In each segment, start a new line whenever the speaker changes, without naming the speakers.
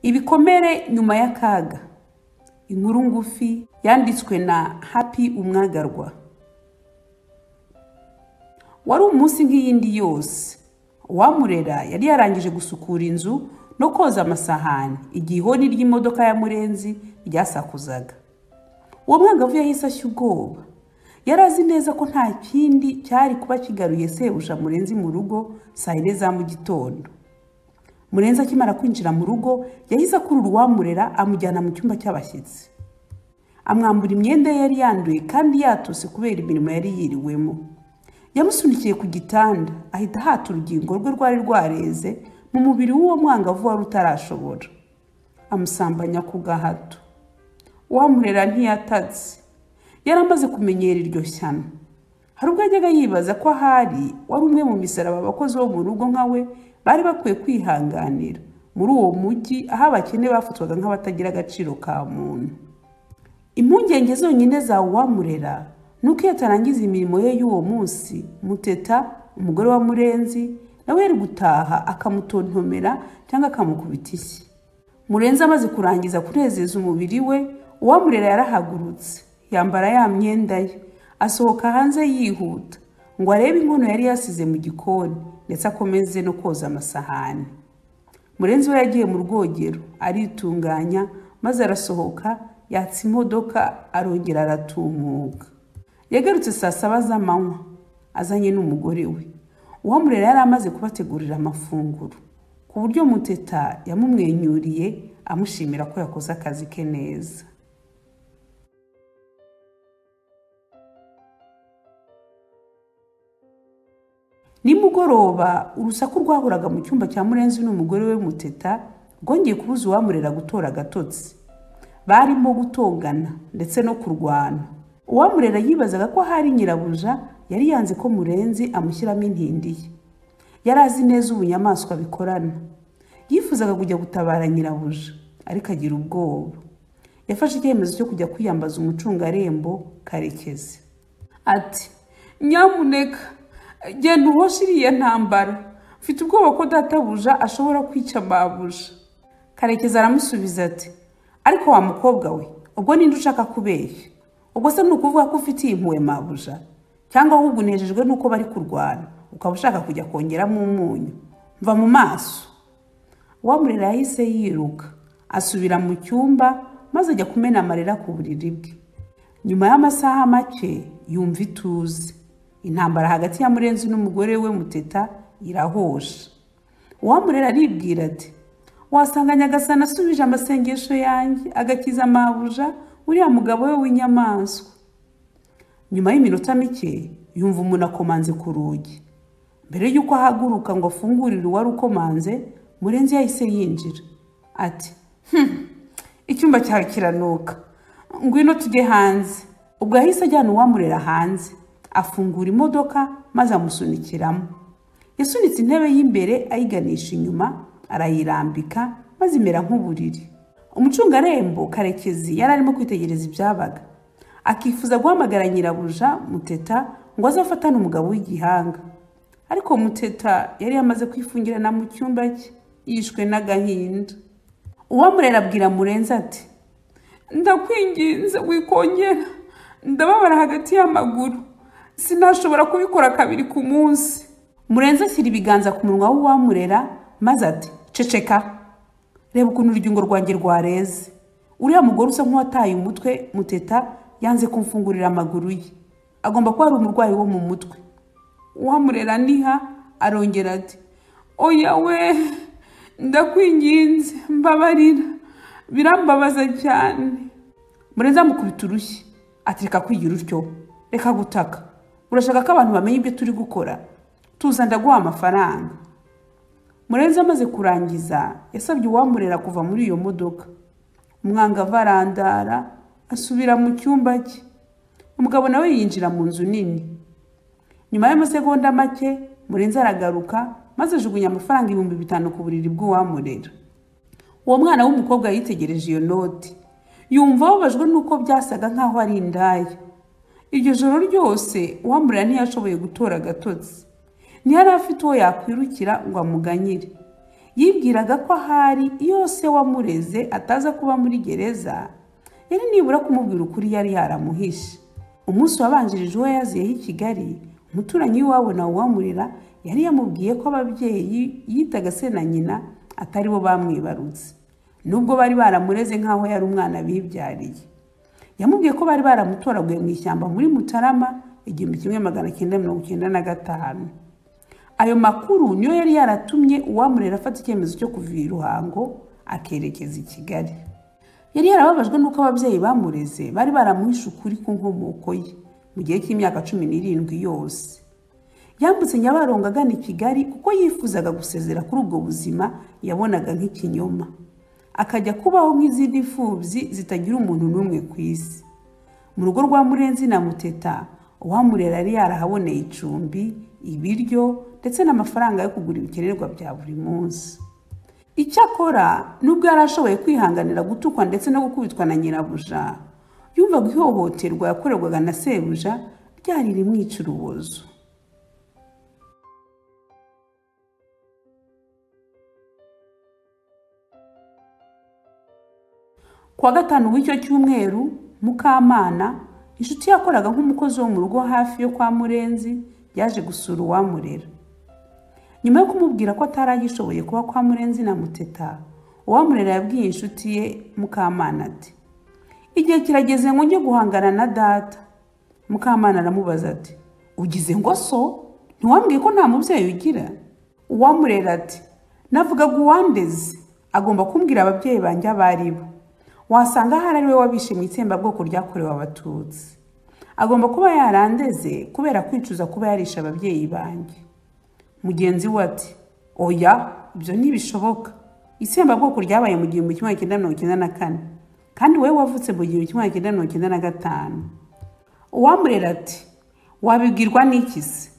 ibikomere nyuma y'akaga inkuru ngufi yanditswe na happy umwagarwa wari umunsi nk'iyindi yose uwamurera yari yarangije gusukura inzu no koza amasahani igihe ihoni ry'imodoka ya murenzi ryasakuzaga uwo mwangavu yahise ashya ubwoba yari azi neza ko nta kindi cyari kuba kigaruye sebuja murenzi mu rugo saa yine za mu gitondo murenzi akimara kwinjira mu rugo yahise akurura uwamurera amujyana mu cyumba cy'abashyitsi amwambura imyenda ye yari yanduye kandi yatose kubera imirimo yari yiriwemo yamusunikiye ku gitanda ahita ahata urugingo rwe rwari rwareze mu mubiri w'uwo mwangavu wari utarashobora amusambanya ku gahato uwamurera ntiyatatse yari amaze kumenyera iryo shyano hari ubwo yajyaga yibaza ko ahari wari umwe mu misaraba abakozi bo mu rugo nka we bari bakwiye kwihanganira muri uwo mujyi aho abakene bafatwaga nk'abatagira agaciro ka muntu impungenge zonyine za uwamurera ni uko iyo atarangiza imirimo ye y'uwo munsi muteta umugore wa murenzi nawe yari gutaha akamutontomera cyangwa akamukubita ishyi murenzi amaze kurangiza kunezeza umubiri we uwamurera yarahagurutse yambara ya myenda ye asohoka hanze yihuta ngo arebe inkono yari yasize mu gikoni ndetse akomeze no koza amasahani murenzi we yagiye mu rwogero aritunganya maze arasohoka yatsa imodoka arongera aratumuka yagarutse saa saba z'amanywa azanye n'umugore we uwamurera yari amaze kubategurira amafunguro ku buryo muteta yamumwenyuriye amushimira ko yakoze akazi ke neza nimugoroba urusaku rwahoraga mu cyumba cya murenzi n'umugore we muteta rwongeye kubuza uwamurera gutora agatotsi barimo gutongana ndetse no kurwana uwamurera yibazaga ko hari nyirabuja yari yanze ko murenzi amushyiramo intindi ye yari azi neza ubunyamaswa bikorana yifuzaga kujya gutabara nyirabuja ariko agira ubwoba yafashe icyemezo cyo kujya kwiyambaza umucungarembo karekezi ati nyamuneka genda uhoshe iriya ntambara mfite ubwoba ko databuja ashobora kwica babuja karekezi aramusubiza ati ariko wa mukobwa we ubwo ninde ushaka kubeshya ubwo se ni ukuvuga ko ufite iyi mpuwe mabuja cyangwa ahubwo unejejwe n'uko bari kurwana ukaba ushaka kujya kongeramo umunyu mva mu maso uwamurera yahise yiruka asubira mu cyumba maze ajya kumena amarira ku buriri bwe nyuma y'amasaha make yumva ituze intambara hagati ya murenzi n'umugore we muteta irahosha uwamurera aribwira ati wasanga nyagasana asubije amasengesho yanjye agakiza amabuja uriya mugabo we w'inyamaswa nyuma y'iminota mike yumva umuntu akomanze ku rugi mbere y'uko ahaguruka ngo afungurire uwari ukomanze murenzi yahise yinjira ati icyumba cyawe kiranuka ngwino tujye hanze ubwo yahise ajyana uwamurera hanze afungura imodoka maze amusunikiramo yasunitse intebe y'imbere ayiganisha inyuma arayirambika maze imera nk'uburiri umucungarembo karekezi yari arimo kwitegereza ibyabaga akifuza guhamagara nyirabuja muteta ngo aze afatane umugabo w'igihanga ariko muteta yari yamaze kwifungirana mu cyumba cye yishwe n'agahinda uwamurera abwira murenzi ati ndakwinginze wikongera ndababara hagati y'amaguru sinashobora kubikora kabiri ku munsi murenzi ashyira ibiganza ku munwa w'uwamurera maze ati ceceka reba ukuntu urugingo rwanjye rwareze uriya mugore usa nk'uwataye umutwe muteta yanze kumfungurira amaguru ye agomba kuba ari umurwayi wo mu mutwe uwamurera niha arongera ati oya we ndakwinginze mbabarira birambabaza cyane murenze amukubita urushyi ati reka kwigira utyo reka gutaka urashaka ko abantu bamenya ibyo turi gukora tuza ndaguha amafaranga murenze amaze kurangiza yasabye uwamurera kuva muri iyo modoka umwangavu arandara asubira mu cyumba cye umugabo nawe yinjira mu nzu nini nyuma y'amasegonda make murenzi aragaruka maze ajugunya amafaranga ibihumbi bitanu ku buriri bw'uwamurera uwo mwana w'umukobwa yitegereje iyo noti yumva ababajwe n'uko byasaga nk'aho ari indaya iryo joro ryose uwamurera ntiyashoboye gutora agatotsi ntiyari afite uwo yakwirukira ngo amuganyire yibwiraga ko ahari iyo se wamureze ataza kuba muri gereza yari nibura kumubwira ukuri yari yaramuhishe umunsi wabanjirije uwo yaziyeho i kigali umuturanyi w'iwabo na uwamurera yari yamubwiye ko ababyeyi yitaga se na nyina atari bo bamwibarutse nubwo bari baramureze nk'aho yari umwana bibyariye yamubwiye ko bari baramutoraguye mu ishyamba muri mutarama igihumbi kimwe magana cyenda mirongo icyenda na gatanu ayo makuru niyo yari yaratumye uwamurera afata icyemezo cyo kuva i ruhango akerekeza i kigali yari yarababajwe n'uko ababyeyi bamureze bari baramuhishe ukuri ku nkomoko ye mu gihe cy'imyaka cumi n'irindwi yose yambutse nyabarongo agana i kigali kuko yifuzaga gusezera kuri ubwo buzima yabonaga nk'ikinyoma akajya kubaho nk'izindi mfubyi zitagira umuntu n'umwe ku isi mu rugo rwa murenzi na muteta uwamurera yari yarahaboneye icumbi ibiryo ndetse n'amafaranga yo kugura ibikenerwa bya buri munsi icyakora nubwo yari ashoboye kwihanganira gutukwa ndetse no gukubitwa na nyirabuja yumvaga ihohoterwa yakorerwaga na sebuja ryari rimwica urubozo ku wa gatanu w'icyo cyumweru mukamana inshuti yakoraga nk'umukozi wo mu rugo hafi yo kwa murenzi yaje gusura uwamurera nyuma yo kumubwira ko atari agishoboye kuba kwa murenzi na muteta uwamurera yabwiye inshuti ye mukamana ati igihe kirageze ngo njye guhangana na data mukamana aramubaza ati ugize ngo so ntiwambwiye ko nta mubyeyi ugira uwamurera ati navugaga uwandeze agomba kumbwira ababyeyi banjye abo ari bo wasanga ahari ari we wabishe mu itsembabwoko ryakorewe abatutsi agomba kuba yarandeze kubera kwicuza kuba yarishe ababyeyi banjye mugenzi we ati oya ibyo ntibishoboka itsembabwoko ryabaye mu gihumbi kimwe cyenda mirongo icyenda na kane kandi wowe wavutse mu gihumbi kimwe cyenda mirongo icyenda na gatanu uwamurera ati wabibwirwa n'iki se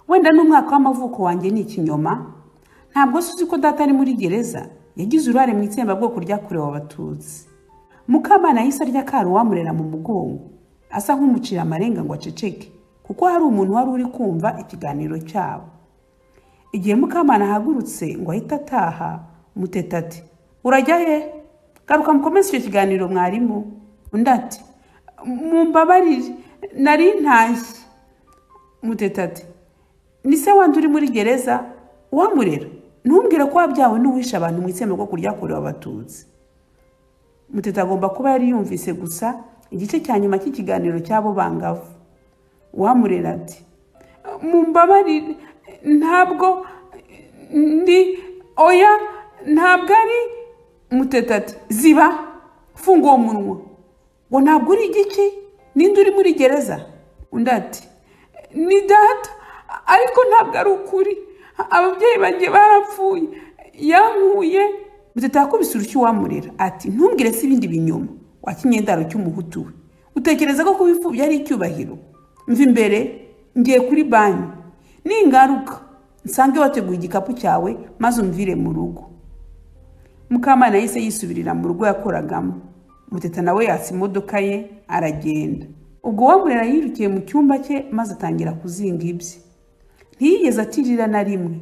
wenda n'umwaka w'amavuko wanjye ni ikinyoma ntabwo se uzi ko data ari muri gereza yagize uruhare mu itsembabwoko ryakorewe abatutsi mukamana yahise arya kari uwamurera mu mugongo asa nk'umucira amarenga ngo aceceke kuko hari umuntu wari uri kumva ikiganiro cyabo igihe mukamana ahagurutse ngo ahite ataha muteta ati urajya he garuka mukomeze icyo kiganiro mwarimu undi ati mumbabarire nari ntashye muteta ati ni se wandi uri muri gereza uwamurera ntumbwire ko wabyawe n'uwishe abantu mu itsembabwoko bwo kuryakorewe abatutsi muteta agomba kuba yari yumvise gusa igice cya nyuma cy'ikiganiro cy'abo bangavu uwamurera ati mumbabarire ntabwo ndi oya ntabwo ari muteta ati ziba funga uwo munwa ngo ntabwo uri igiki ninde uri muri gereza undi ati ni data ariko ntabwo ari ukuri ababyeyi banjye barapfuye yankuye muteta yakubise urushyi uwamurera ati ntumbwire se ibindi binyoma wa kinyendaro cy'umuhutu we utekereza ko kuba imfubyi ari icyubahiro mva imbere ngiye kuri banki ningaruka nsange wateguye igikapu cyawe maze umvire mu rugo mukamana yahise yisubirira mu rugo yakoragamo muteta nawe yatsa imodoka ye aragenda ubwo uwamurera yirukiye mu cyumba cye maze atangira kuzinga ibye ntiyigeze atirira na rimwe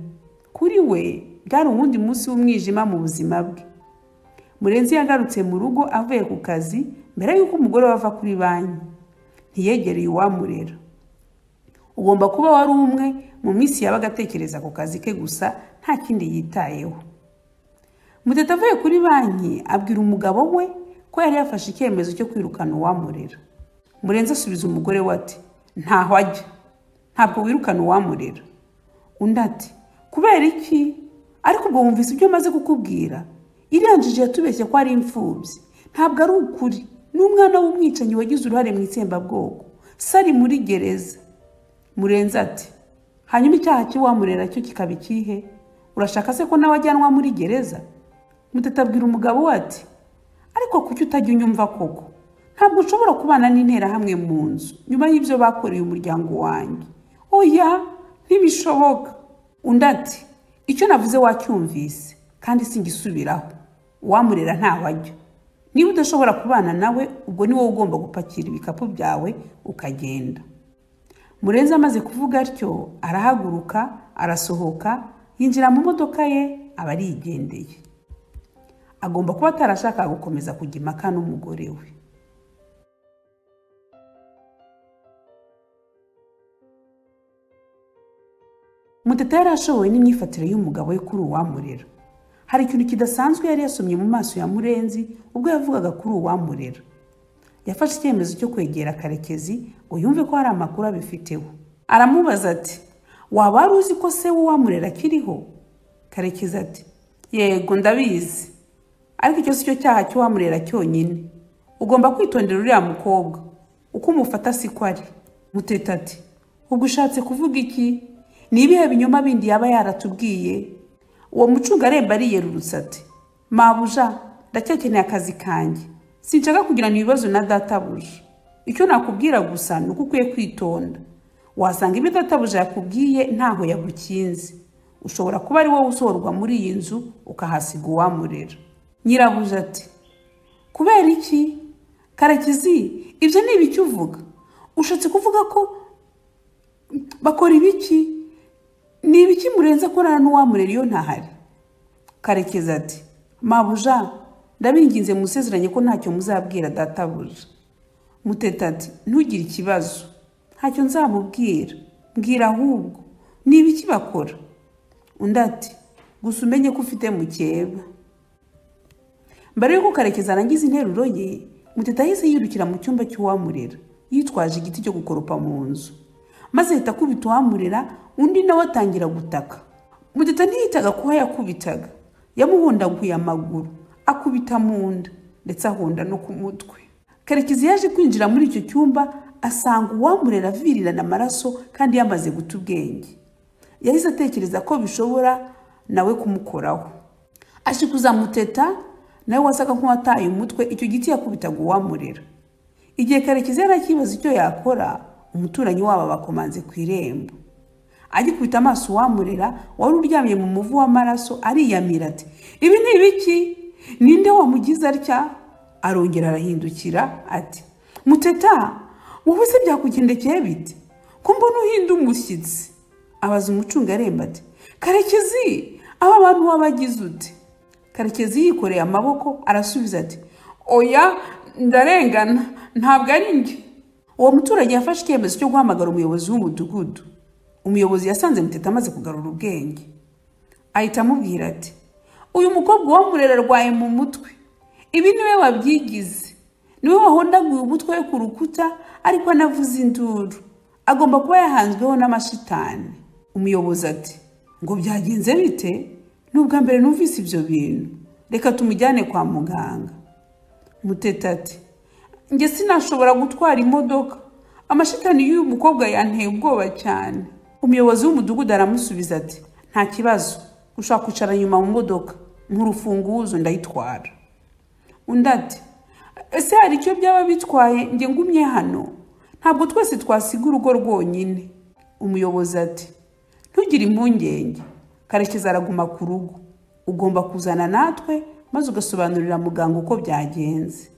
kuri we byari uwundi munsi w'umwijima mu buzima bwe murenzi yagarutse mu rugo avuye ku kazi mbere y'uko umugore we ava kuri banki ntiyegereye uwamurera ugomba kuba wari umwe mu minsi yabaga atekereza ku kazi ke gusa nta kindi yitayeho muteta avuye kuri banki abwira umugabo we ko yari yafashe icyemezo cyo kwirukana uwamurera murenzi asubiza umugore we ati ntaho ajya ntabwo wirukana uwamurera undi ati kubera iki ariko ubwo wumvise ibyo maze kukubwira iriya njiji yatubeshye ko ari imfubyi ntabwo ari ukuri ni umwana w'umwicanyi wagize uruhare mu itsembabwoko sari muri gereza murenze ati hanyuma icyaha cy'iwamurera cyo kikaba ikihe urashaka se ko nawe ajyanwa muri gereza muteta abwira umugabo we ati ariko kuki utajya unyumva koko ntabwo ushobora kubana n'interahamwe mu nzu nyuma y'ibyo bakoreye umuryango wanjye oya ntibishoboka undi ati icyo navuze wacyumvise kandi singisubiraho uwamurera ntaho ajya niba udashobora kubana nawe ubwo ni wowe ugomba gupakira ibikapu byawe ukagenda murenzi amaze kuvuga atyo arahaguruka arasohoka yinjira mu modoka ye aba arigendeye agomba kuba atarashaka gukomeza kujya impaka n'umugore we muteta yari ashoboye n'imyifatire y'umugabo we kuri uwamurera hari ikintu kidasanzwe yari yasomye mu maso ya murenzi ubwo yavugaga kuri uwamurera yafashe icyemezo cyo kwegera karekezi ngo yumve ko hari amakuru abifiteho aramubaza ati waba wari uzi ko se w'uwamurera akiriho karekezi ati yego ndabizi ariko icyo si cyo cyaha cy'uwamurera cyonyine ugomba kwitondera uriya mukobwa uko umufata siko ari muteta ati ubwo ushatse kuvuga iki ni ibihe binyoma bindi yaba yaratubwiye uwo mucungaremba ariyerurutse ati mabuja ndacyakeneye akazi kanjye sinshaka kugirana ibibazo na databuja icyo nakubwira gusa ni uko ukwiye kwitonda wasanga ibyo databuja yakubwiye ntaho yagukinze ushobora kuba ari wowe usohorwa muri iyi nzu ukahasiga uwamurera nyirabuja ati kubera iki karekezi ibyo ni ibiki uvuga ushatse kuvuga ko bakora ibiki ni ibiki murenze akorana n'uwamurera iyo ntahari karekezi ati mabuja ndabinginze musezeranye ko ntacyo muzabwira databuja muteta ati ntugire ikibazo ntacyo nzamubwira mbwira ahubwo ni ibiki bakora undi ati gusa umenye ko ufite mukeba mbere y'uko karekezi arangiza interuro ye muteta yahise yirukira mu cyumba cy'uwamurera yitwaje igiti cyo gukoropa mu nzu maze ahita akubita uwamurera undi nawe atangira gutaka mudeta ntiyitaga kuba yakubitaga yamuhundaguye amaguru akubita mu nda ndetse ahonda no ku mutwe karekezi yaje kwinjira muri icyo cyumba asanga uwamurera avirirana amaraso kandi yamaze guta ubwenge yahise atekereza ko bishobora nawe kumukoraho ashikuza muteta nawe wasaga nk'uwataye umutwe icyo giti yakubitaga uwamurera igihe karekezi yari akibaza icyo yakora umuturanyi wabo bakomanze ku irembo agikubita amaso uwamurera wari uryamye mu muvu w'amaraso ariyamira ati ibi ni ibiki ninde wamugize atya arongera arahindukira ati muteta wowe se byakugendekeye bite ko mbona uhinda umushyitsi abaza umucungaremba ati karekezi aba bantu wabagize ute karekezi yikoreye amaboko arasubiza ati oya ndarengana ntabwo ari njye uwo muturage yafashe icyemezo cyo guhamagara umuyobozi w'umudugudu umuyobozi yasanze muteta amaze kugarura ubwenge ahita amubwira ati uyu mukobwa uwamurera arwaye mu mutwe ibi niwe wabyigize niwe wahondaguye umutwe we ku rukuta ariko anavuze induru agomba kuba yahanzweho n'amashitani umuyobozi ati ngo byagenze bite ni ubwa mbere numvise ibyo bintu reka tumujyane kwa muganga muteta ati njye sinashobora gutwara imodoka amashitani y'uyu mukobwa yanteye ubwoba cyane umuyobozi w'umudugudu aramusubiza ati nta kibazo ushaka kwicara nyuma mu modoka urufunguzo ndayitwara undi ati ese hari icyo byaba bitwaye njye ngumye hano ntabwo twese twasiga urugo rwonyine umuyobozi ati ntugire impungenge karekezi araguma ku rugo ugomba kuzana natwe maze ugasobanurira muganga uko byagenze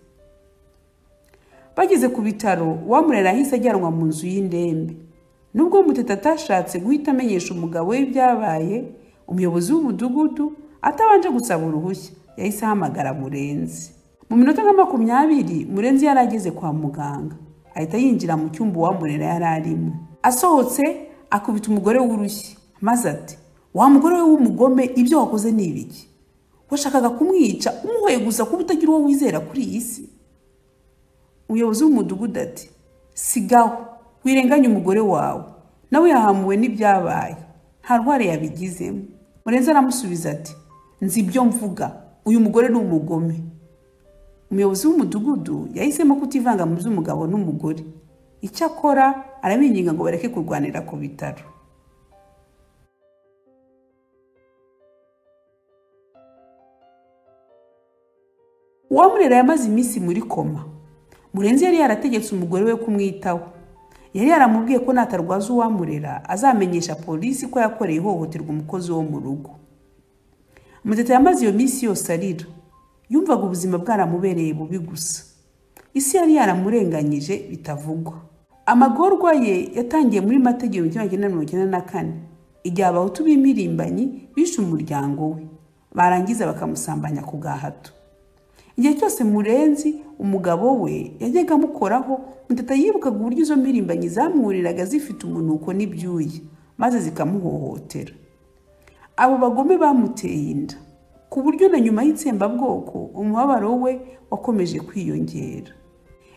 bageze ku bitaro uwamurera ahise ajyanwa mu nzu y'indembe nubwo muteta atashatse guhita amenyesha umugabo we ibyabaye umuyobozi w'umudugudu atabanje gusaba uruhushya yahise ahamagara murenzi mu minota nka makumyabiri murenzi yari ageze kwa muganga ahita yinjira mu cyumba uwamurera yari arimo asohotse akubita umugore w'urushyi maze ati wa mugore we w'umugome ibyo wakoze ni ibiki washakaga kumwica umuhoye gusa kuba utagira uwo wizera kuri iyi si umuyobozi w'umudugudu ati sigaho wirenganye umugore wawe nawe yahamuwe n'ibyabaye nta rware yabigizemo murenzi aramusubiza ati nzi ibyo mvuga uyu mugore ni umugome umuyobozi w'umudugudu yahisemo kutivanga mu by'umugabo n'umugore icyo akora arabinginga ngo bareke kurwanira ku bitaro uwamurera yamaze iminsi muri koma murenzi yari yarategetse umugore we kumwitaho yari yaramubwiye ko natarwaza uwamurera azamenyesha polisi ko yakoreye ihohoterwa umukozi wo mu rugo muteta yamaze iyo minsi yose arira yumvaga ubuzima bwaramubereye bubi gusa isi yari yaramurenganyije bitavugwa amagorwa ye yatangiye muri mategeko igihumbi kimwe magana mirongo icyenda na kane igihe abahutu b'imirimbanyi bishe umuryango we barangiza bakamusambanya ku gahato igihe cyose murenzi umugabo we yajyaga amukoraho muteta yibukaga uburyo izo mpirimbanyi zamuhuriraga zifite umunuko n'ibyuya maze zikamuhohotera abo bagome bamuteye inda ku buryo na nyuma y'itsembabwoko umubabaro we wakomeje kwiyongera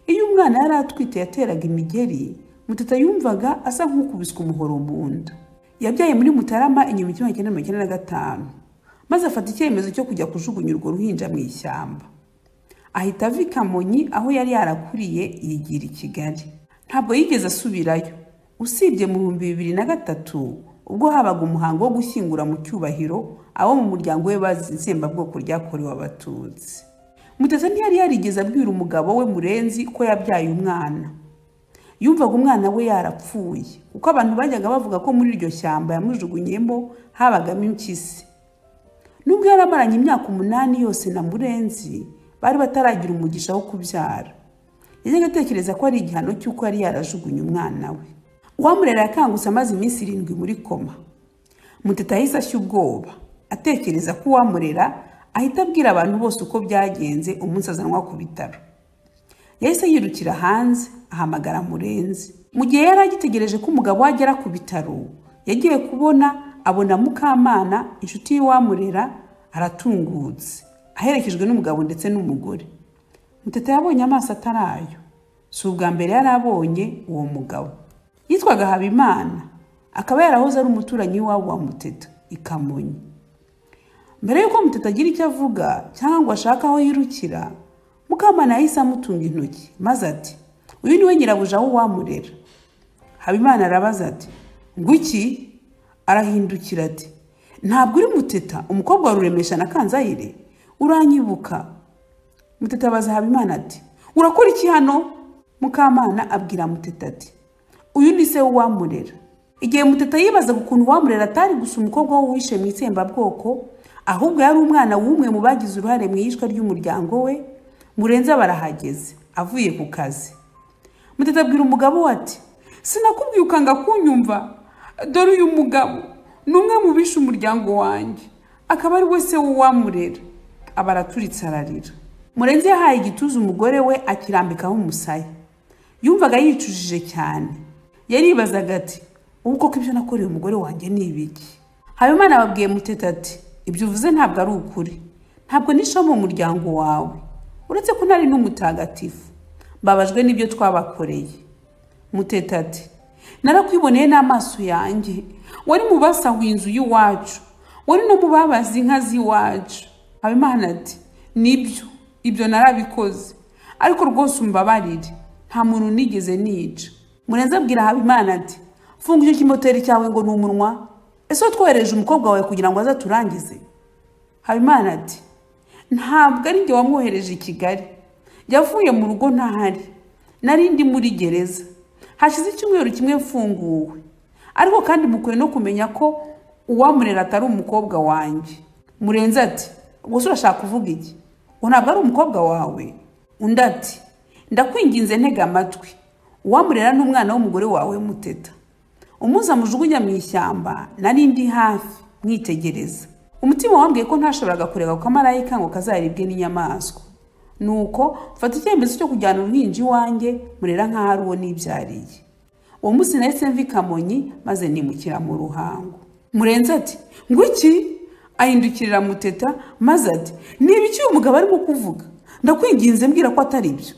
iyo umwana yari atwite yateraga imigeri muteta yumvaga asa nk'ukubiswe umuhoro mu nda yabyaye muri mutarama inyuma igihumbi kimwe magana cyenda na gatanu maze afata icyemezo cyo kujya kujugunya urwo ruhinja mu ishyamba ahita ava i kamonyi aho yari yarakuriye yigira i kigali ntabwo yigeze asubirayo usibye mu bihumbi bibiri na gatatu ubwo habaga umuhango wo gushyingura mu cyubahiro abo mu muryango we bazi itsembabwoko ryakorewe abatutsi muteze ntiyari yarigeze abwira umugabo we murenzi ko yabyaye umwana yumvaga umwana we yarapfuye kuko abantu bajyaga bavuga ko muri iryo shyamba yamujugunyemo habagamo impyisi nubwo yari amaranye imyaka umunani yose na murenzi bari bataragira umugisha wo kubyara yajyaga atekereza ko ari igihano cy'uko yari yarajugunye umwana we uwamurera yakangutse amaze iminsi irindwi muri koma muteta yahise ashya ubwoba atekereza ko uwamurera ahita abwira abantu bose uko byagenze umunsi azanwa ku bitaro yahise yirukira hanze ahamagara murenzi mu gihe yari agitegereje ko umugabo we agera ku bitaro yagiye kubona abona mukamana inshuti y'iwamurera aratungutse aherekejwe n'umugabo ndetse n'umugore muteta yabonye amaso atari ayo si ubwa mbere yari abonye uwo mugabo yitwaga habimana akaba yarahoze ari umuturanyi w'iwabo wa muteta i kamonyi mbere y'uko muteta agira icyo avuga cyangwa ngo ashake aho yirukira mukamana yahise amutunga intoki maze ati uyu niwe nyirabuja w'uwamurera habimana arabaza ati ngo iki arahindukira ati ntabwo uri muteta umukobwa wa ruremesha na kanzayire uranyibuka muteta abaza habimana ati urakora iki hano mukamana abwira muteta ati uyu ni se w'uwamurera igihe muteta yibazaga ukuntu uwamurera atari gusa umukobwa w'uwishe mu itsembabwoko ahubwo yari umwana w'umwe mu bagize uruhare mu iyicwa ry'umuryango we murenze barahageze avuye ku kazi muteta abwira umugabo we ati sinakubwiye ukanga kunyumva dore uyu mugabo ni umwe mu bishe umuryango wanjye akaba ari we se w'uwamurera aba araturitse ararira murenze yahaye igituza umugore we akirambikaho umusaya yumvaga yicujije cyane yaribazaga ati ubu koko ibyo nakoreye umugore wanjye ni ibiki habimana ababwiye muteta ati ibyo uvuze ntabwo ari ukuri ntabwo nishamo mu muryango wawe uretse ko ntari n'umutagatifu mbabajwe n'ibyo twabakoreye muteta ati narakwiboneye n'amaso yanjye wari mu basahuye inzu y'iwacu wari no mu babaza inka z'iwacu habimana ati nibyo ibyo narabikoze ariko rwose umbabarire nta muntu nigeze nica murenze abwira habimana ati funga icyo kimoteri cyawe ngo ni umunwa ese twohereje umukobwa wawe kugira ngo aze aturangize habimana ati ntabwo ari njye wamwohereje i kigali yavuye mu rugo ntahari nari ndi muri gereza hashize icyumweru kimwe mfunguwe ariko kandi mukwiye no kumenya ko uwamurera atari umukobwa wanjye murenze ati gusa urashaka kuvuga iki ngo ntabwo ari umukobwa wawe undi ati ndakwinginze ntega amatwi uwamurera n'umwana w'umugore wawe muteta umuza amujugunya mu ishyamba nari ndi hafi mwitegereza umutima wambwiye ko ntashoboraga kureba ku kamarayika ngo kazaribwe n'inyamaswa nuko mfata icyemezo cyo kujyana uruhinja iwanjye murera nk'aho ari uwo nibyariye uwo munsi nahise mvi kamonyi maze nimukira mu ruhango murenze ati ngo iki ahindukirira muteta maze ati niba iki uyu mugabo arimo kuvuga ndakwinginze mbwira ko atari byo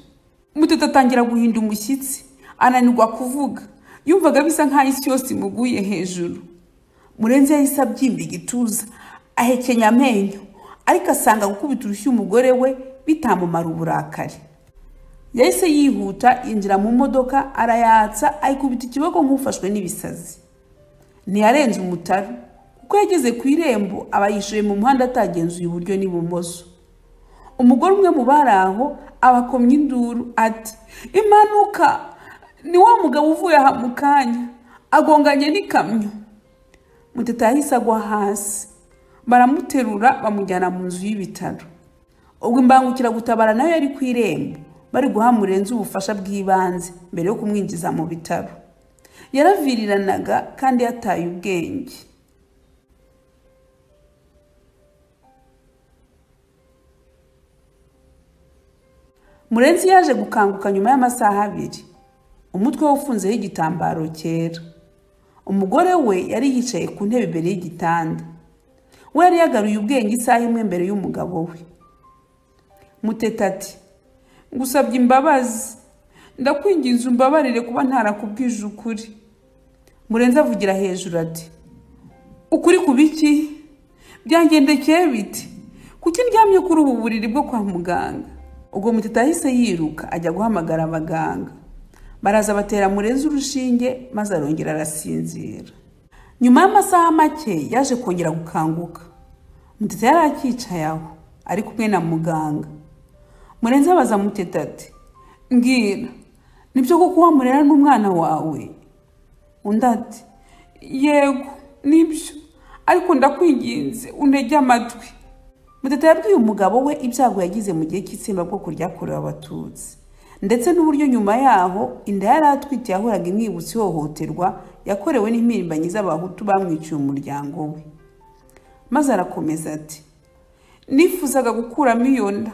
muteta atangira guhinda umushyitsi ananirwa kuvuga yumvaga bisa nk'aho isi yose imuguye hejuru murenzi yahise abyimba igituza ahekenya amenyo ariko asanga gukubita urushyi umugore we bitamumara uburakari yahise yihuta yinjira mu modoka arayatsa ayikubita ikiboko nk'ufashwe n'ibisazi ntiyarenze umutara kuko yageze ku irembo aba yishoye mu muhanda atagenzuye iburyo n'ibumoso umugore umwe mu bari aho abakomye induru ati impanuka ni wa mugabo uvuye aha mu kanya agonganye n'ikamyo muteta yahise agwa hasi baramuterura bamujyana mu nzu y'ibitaro ubwo imbangukiragutabara nayo yari ku irembo bari guha murenzi ubufasha bw'ibanze mbere yo kumwinjiza mu bitaro yaraviriranaga kandi yataye ubwenge murenzi yaje gukanguka nyuma y'amasaha abiri umutwe we ufunzeho igitambaro cyera umugore we yari yicaye ku ntebe imbere y'igitanda we yari yagaruye ubwenge isaha imwe mbere y'umugabo we muteta ati ngusabye imbabazi ndakwinginze umbabarire kuba ntarakubwije ukuri murenzi avugira hejuru ati ukuri ku biki byangendekeye biti kuki ndyamye kuri ubu buriri bwo kwa muganga ubwo muteta ahise yiruka ajya guhamagara abaganga baraza batera murenzi urushinge maze arongera arasinzira nyuma y'amasaha make yaje kongera gukanguka muteta yari akicaye aho ari kumwe na muganga murenzi abaza muteta ati mbwira nibyo kuko wamurera n'umwana wawe undi ati yego nibyo ariko ndakwinginze untege amatwi muteta yabwiye umugabo we ibyago yagize mu gihe cy'itsinda bwo kuryakurira abatutsi ndetse n'uburyo nyuma yaho inda yari atwite yahoraga imwibutsa ihohoterwa yakorewe n'impirimbanyi z'abahutu bamwiciye umuryango we maze arakomeza ati nifuzaga gukuramo iyo nda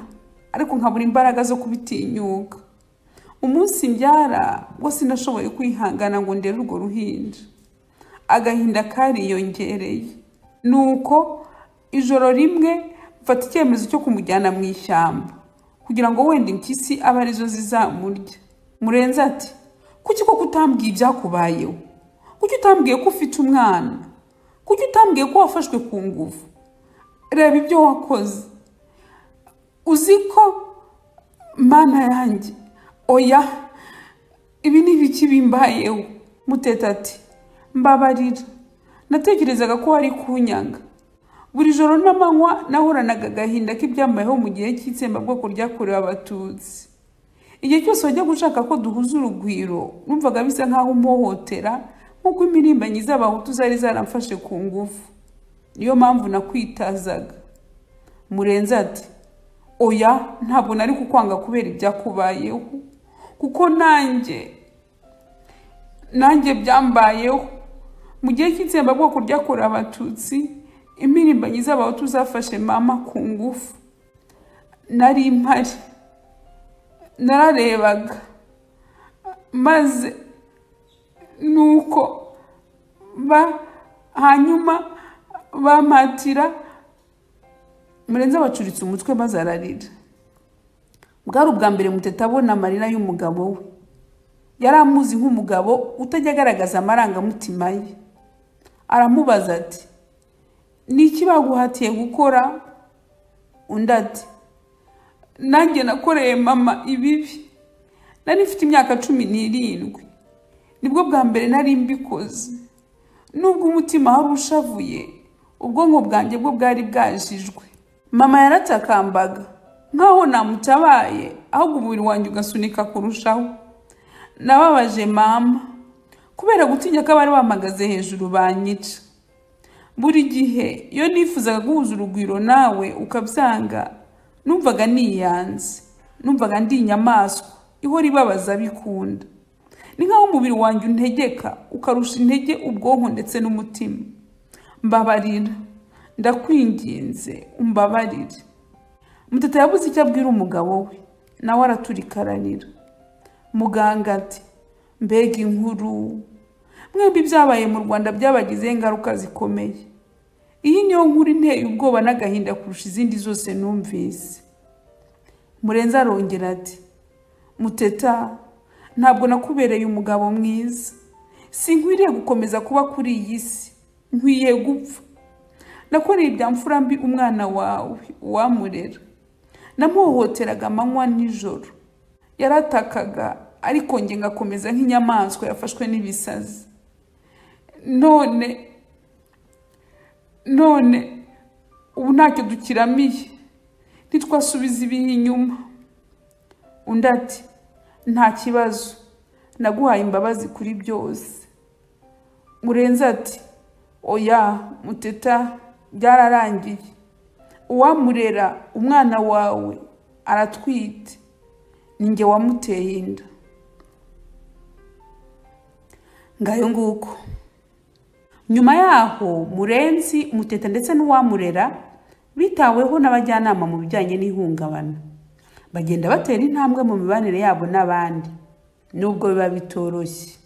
ariko nkabura imbaraga zo kubitinyuka umunsi mbyara bwo sinashoboye kwihangana ngo ndere urwo ruhinja agahinda kariyongereye ni uko ijoro rimwe mfata icyemezo cyo kumujyana mu ishyamba kugira ngo wenda impyisi abe arizo zizamurya murenze ati kuki koko utambwiye ibyakubayeho kuki utambwiye ko ufite umwana kuki utambwiye ko wafashwe ku ngufu reba ibyo wakoze uzi ko mana yanjye oya ibi ni ibiki bimbayeho muteta ati mbabarira natekerezaga ko wari kunyanga buri joro n'amanywa nahoranaga agahinda k'ibyambayeho mu gihe cy'itsembabwoko ryakorewe abatutsi igihe cyose wajyaga ushaka ko duhuza urugwiro numvaga bisa nk'aho umuhohotera nk'uko imirimbanyi z'abahutu zari zaramfashe ku ngufu niyo mpamvu nakwitazaga murenze ati oya ntabwo nari kukwanga kubera ibyakubayeho kuko nanjye nanjye byambayeho mu gihe cy'itsembabwoko ryakorewe abatutsi impirimbanyi z'abahutu zafashe mama ku ngufu nari impari nararebaga maze nuko ba hanyuma bampatira murenze abacuritse umutwe maze ararira bwari ubwa mbere muteta abona amarira y'umugabo we yari amuzi nk'umugabo utajya agaragaza amarangamutima ye aramubaza ati ni iki baguhatiye gukora undi ati nanjye nakoreye mama ibibi nari mfite imyaka cumi n'irindwi nibwo bwa mbere nari mbikoze nubwo umutima wari ushavuye ubwonko bwanjye bwo bwari bwajijwe mama yaratakamba nkaho namutabaye ahubwo umubiri wanjye ugasunika kurushaho nababaje mama kubera gutinya ko abari bamagaze hejuru banyica buri gihe iyo nifuzaga guhuza urugwiro nawe ukabyanga numvaga niyanze numvaga ndi inyamaswa ihora ibabaza bikunda ni nkaho umubiri wanjye untegeka ukarusha intege ubwonko ndetse n'umutima mbabarira ndakwinginze umbabarire mutata yabuze icyo abwira umugabo we nawe araturika ararira muganga ati mbega inkuru mwembi ibyabaye mu rwanda byabagizeho ingaruka zikomeye iyi niyo nkuru inteye ubwoba n'agahinda kurusha izindi zose numvise murenze arongera ati muteta ntabwo nakubereye umugabo mwiza sinkwiriye gukomeza kuba kuri iyi si nkwiye gupfa nakoreye ibya mfura mbi umwana wawe uwamurera namuhohoteraga amanywa nijoro yaratakaga ariko nge ngakomeza nk'inyamaswa yafashwe n'ibisazi none none ubu ntacyo dukiramiye ntitwasubiza ibihe inyuma undi ati nta kibazo naguhaye imbabazi kuri byose murenze ati oya muteta byararangiye uwamurera umwana wawe aratwite ninjye wamuteye inda ngayo nguko nyuma yaho murenzi muteta ndetse n'uwamurera bitaweho n'abajyanama mu bijyanye n'ihungabana bagenda batera intambwe mu mibanire yabo n'abandi nubwo biba bitoroshye